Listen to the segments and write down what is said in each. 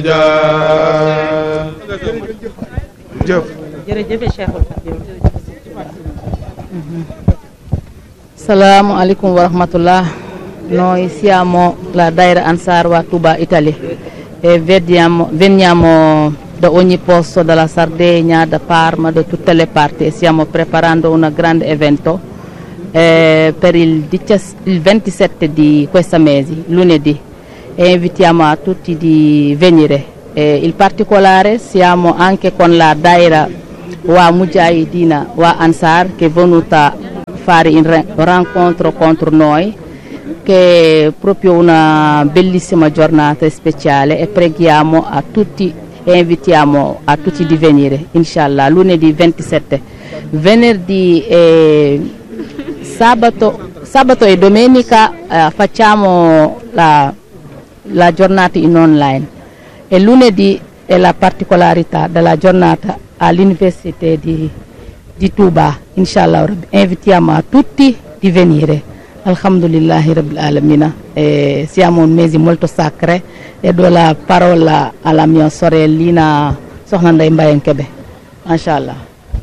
jëf jërëjëf Cheikhul Khadim Salamu alaikum wa rahmatullah. Noi siamo la Daira Ansar wa Tuba, Italia e vediamo- veniamo da ogni posto, dalla Sardegna, da Parma, da tutte le parti e stiamo preparando un grande evento eh, per il, 17 il 27 di questo mese, lunedì, e invitiamo a tutti di venire. E in particolare siamo anche con la Daira wa Mujahidina wa Ansar che è venuta a fare un re- rincontro contro noi che è proprio una bellissima giornata speciale e preghiamo a tutti e invitiamo a tutti di venire, inshallah, lunedì 27. Venerdì e sabato, sabato e domenica eh, facciamo la, la giornata in online e lunedì è la particolarità della giornata all'Università di, di Tuba, inshallah. Rabbi. Invitiamo a tutti di venire. Alhamdulillahi Rabbil Alamina. E siamo un mese molto sacro e do la parola alla mia sorellina Soxna Ndeye Mbayang Kebe. Mashallah.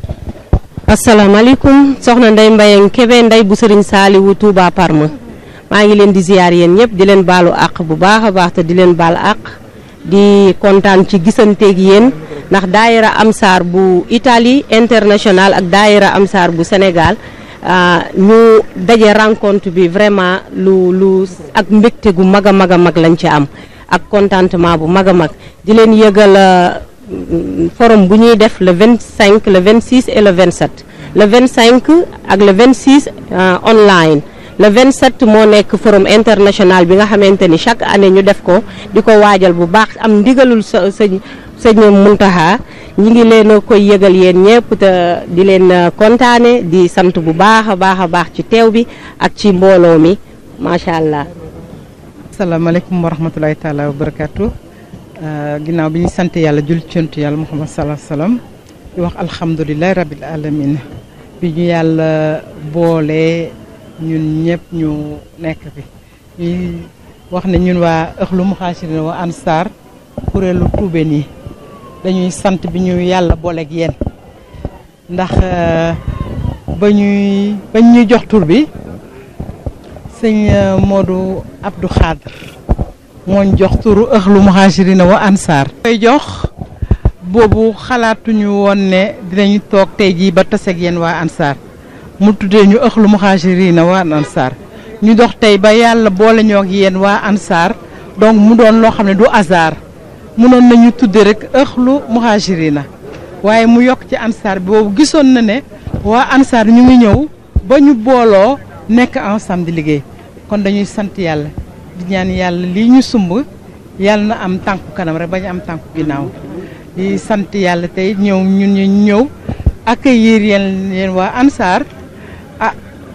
asalaamaaleykum soxna Ndeye Mbayang Kebe Ndeye bu Sëriñ Saaliwu Touba Parma maa ngi leen di ziyaar yéen ñëpp di leen baalu àq bu baax a baax te di leen baal àq di kontaan ci gisanteeg yéen ndax daayira Amsaar bu Italie international ak daayira Amsaar bu Sénégal ah, ñu daje rencontre bi vraiment lu lu ak mbégte gu mag a mag a mag lañ ci am ak contentement bu mag a mag di leen yëgal ah, forum bu ñuy def le 25 le 26 et le 27 le 25 ak le 26 euh, online le 27 moo nekk forum international bi nga xamante ni chaque année ñu def ko di ko waajal bu baax am ndigalul sa sëñ sëñ Muntaxa ñi ngi leen a koy yëgal yéen ñëpp te di leen euh, kontaane di sant bu baax a baax a baax ci teew bi ak ci mbooloo mi macha allah. asalaamaaleykum wa rahmatulahi taala wa barakaatu ginnaaw bi ñu sant yàlla jul cuntu yàlla muhammad salaa salaam di wax alhamdulilahi rabil alamin bi ñu yàlla boole ñun ñëpp ñu nekk fi ñuy wax ne ñun waa ëxlu muhaasirin wa ansar kuréelu tuubeen yi dañuy sant bi ñu yàlla booleeg yéen ndax euh, ba ñuy bañ ñuy jox tur bi sëñ euh, Modou Abdou Khadr mooñ jox turu ëxlu muhaasirina wa ansaar koy jox boobu xalaatuñu woon ne dinañu toog tey jii ba taseeg yéen waa ansaar mu tuddee ñu ëxlu muhaasirina wa ansaar ñu dox tey ba yàlla boole ñoo ak yéen waa ansaar donc mu doon loo xam ne du hasard munoon nañu tudde rek ëxlu muhaasirina waaye mu yokk ci ansaar bi boobu gisoon na ne waa ansaar ñu ngi ñëw ba ñu booloo nekk ensemble di liggéey kon dañuy sant yàlla di ñaan yàlla lii ñu sumb yàlla na am tànku kanam rek bañ am tànku ginnaaw di sant yàlla tey ñëw ñun ñu ñëw accueillir yéen yéen waa ansaar ah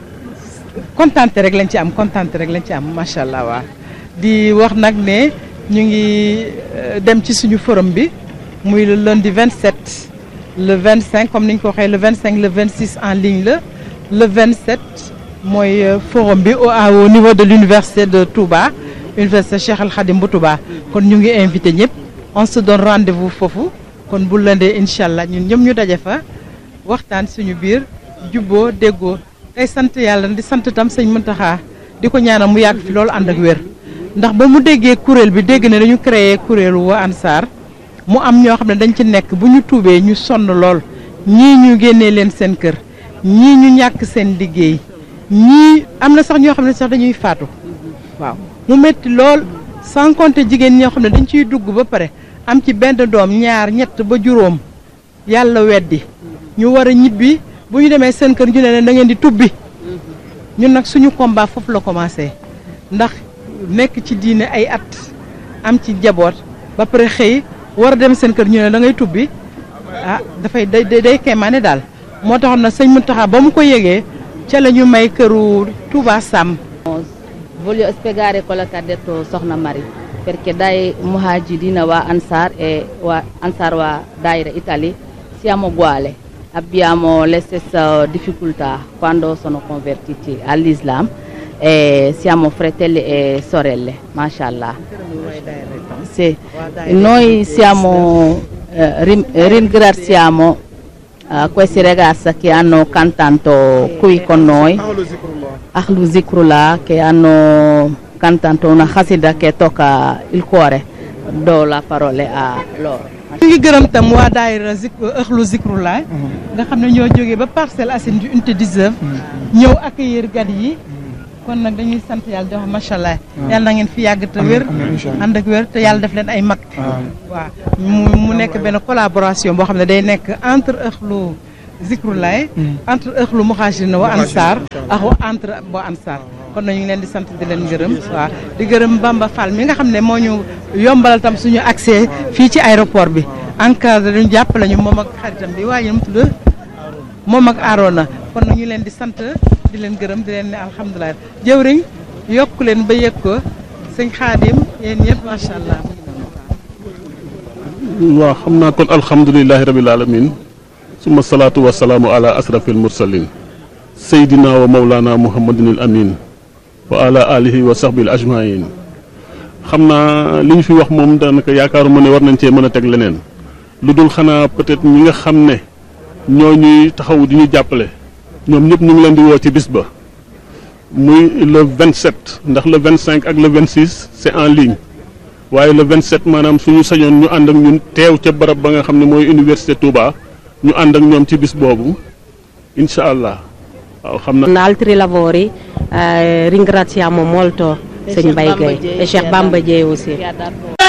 kontante rek lañ ci am kontante rek lañ ci am macha allah waa di wax nag ne ñu ngi euh, dem ci suñu forum bi muy le lundi 27 le 25 comme ni ñu ko waxee le 25 le 26 en ligne la le 27 mooy euh, forum bi au à- au niveau de l'université de Touba université Cheikh Al Khadim bu Touba kon ñu ngi invité ñëpp on se donne rendez-vous foofu kon bu lëndee incha allah ñun ñëpp ñu daje fa waxtaan suñu biir jubboo déggoo tey sant yàlla di sant tam sëñ Muntaxa di ko ñaanal mu yàgg fi loolu ànd ak wér ndax ba mu déggee kuréel bi dégg ne dañu créé kuréelu wa Ansar mu am ñoo xam ne dañ ci nekk bu ñu tuubee ñu sonn lool ñii ñu génnee leen seen kër ñii ñu ñàkk seen liggéey ñii am na sax ñoo xam ne sax dañuy faatu waaw mu métti lool sans compter jigéen ñoo xam ne dañ ciy dugg ba pare am ci benn doom ñaar ñett ba juróom yàlla weddi ñu war a ñibbi bu ñu demee seen kër ñu ne leen da ngeen di tubbi ñun nag suñu combat foofu la commencé ndax nekk ci diine ay at am ci jaboot ba pare xëy war a dem seen kër ñu ne da ngay tubbi ah dafay day day day kéemaane daal moo taxoon na sëñ Mountakha ba mu ko yëgee ca la ñu may këru Touba Sam Voglio spiegare quello che ha detto Sokhna Mari, perché dai Muhajirina wa Ansar e wa Ansar wa Daira Italia siamo uguali, abbiamo le stesse difficoltà quando sono convertiti all'Islam e siamo fratelli e sorelle, mashallah. Sì. Noi siamo, eh, rim- ringraziamo eh, questi ragazzi che hanno cantato qui con noi, Ahlu Zikrullah, che hanno cantato una khasida che tocca il cuore. Do la parola a loro. ñu ngi gërëm tam waa daayira zik ëxlu zikrulaay nga xam ne ñoo jógee ba Parcelles Assainies du unité 19 ñëw accueillir gan yi kon nag dañuy sant yàlla di wax macha allah yàlla na ngeen fi yàgg te wér ànd ak wér te yàlla def leen ay mag waaw mu mu nekk benn collaboration boo xam ne day nekk entre ëxlu zikrulaay entre ëxlu muhaajirina wa ansaar ak wa entre bo ansaar kon nag ñu ngi leen di sant di leen gërëm waaw di gërëm Bamba Fall mi nga xam ne moo ñu yombalal tam suñu accès fii ci aéroport bi encadré ñu jàppale ñu moom ak xaritam bi waaye mu tudd moom ak Arona kon nag ñu leen di sant di leen gërëm di leen ne alhamdulilah jëwriñ yokk leen ba yëg ko sëñ Xaadim yéen ñëpp macha allah. waaw xam naa kon alhamdulilahi rabil alamin suma salaatu wa salaamu ala asrafil mursalin seydina wa mawlana muhammadin al amin wa ala alihi wa sahbil ajmain xam naa li ñu fi wax moom daanaka yaakaaruma ne war nañ cee mën a teg leneen lu dul xanaa peut-être ñi nga xam ne ñoo ñuy taxaw di ñu jàppale ñoom ñëpp ñu ngi leen di woo ci bis ba muy le 27 ndax le 25 ak le 26 c'est en ligne waaye le 27 maanaam suñu sañoon ñu ànd ak ñun teew ca barab ba nga xam ne mooy université Touba ñu ànd ak ñoom ci bis boobu incha allah waaw xam na. Con altri lavori eh, ringraziamo molto Sëñ Mbaye Gueye e Cheikh Bamba Dieye aussi.